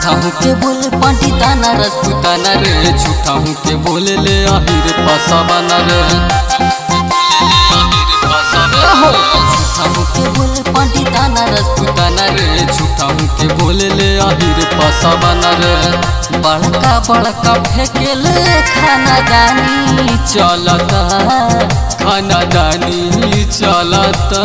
झूठा हूँ के बोले पंडिताना रजपूताना रे झूठा हूँ के बोले ले आहिर पसावाना रे झूठा हूँ के बोले पंडिताना रजपूताना रे झूठा हूँ के बोले ले आहिर पसावाना रे बड़का बड़का फेंकेले खाना दानी चलता खाना दानी चलता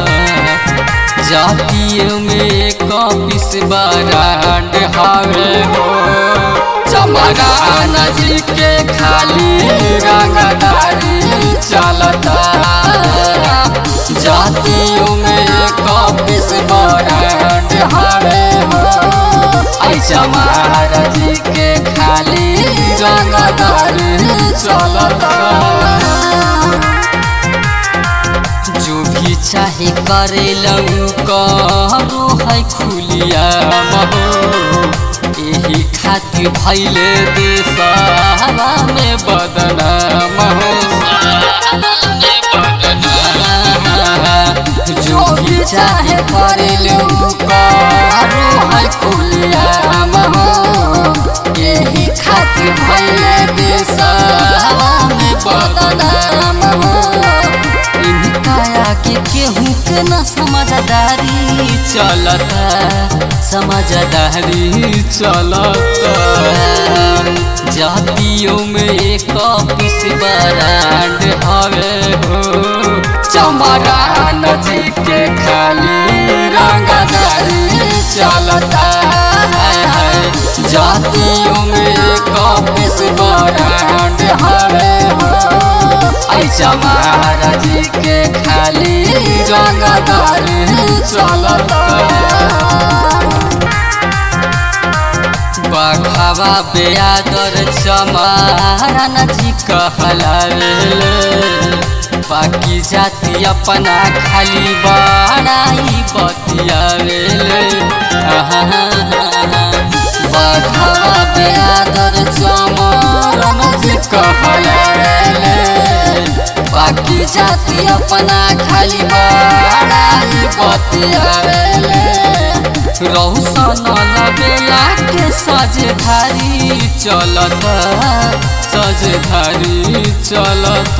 जातीय में कपिस बरांड हावे हो चमरान जी के खाली रंगदारी चलता जातीय में कपिस बरांड हावे हो आई चमार जी के खाली रंगदारी चलता जो भी चाहे करे लऊ करो है खुलिया महो यही खातिर भैले देशवा में बदनाम हो जो भी चाहे करे लऊ करो है खुलिया महो यही खातिर भैले देशवा में बदनाम हो काया के केहू के न समझदारी चलता समझदारी चलता जातियों में एक पिस बरांड हवे हो चमरान जी के खाली रंगदारी चलता है जातियों में एक पिस बरांड हवे हो आई चमारा जी के खाली रंगदार चलता बघावा बेयादर चमारा नजी कहला बाकी जाति अपना खाली बड़ाई बतियावेले बघावा बेयादर चमारा नजी कहला बाकी जाति अपना खाली बड़ाई बतियावेले रौशन लगेला के सजधारी चलत सजधारी चलत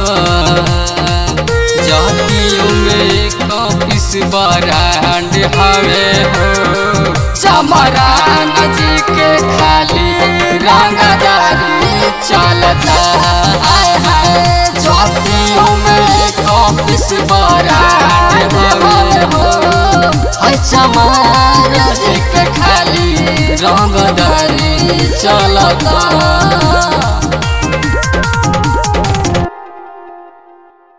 जातियों में कपिस बरांड हवे हो चमरान जी के खाली रंगदारी चलता आय हाय जातियों में कपिस बरांड हवे हो हाय चमार जी के खाली रंगदारी चलता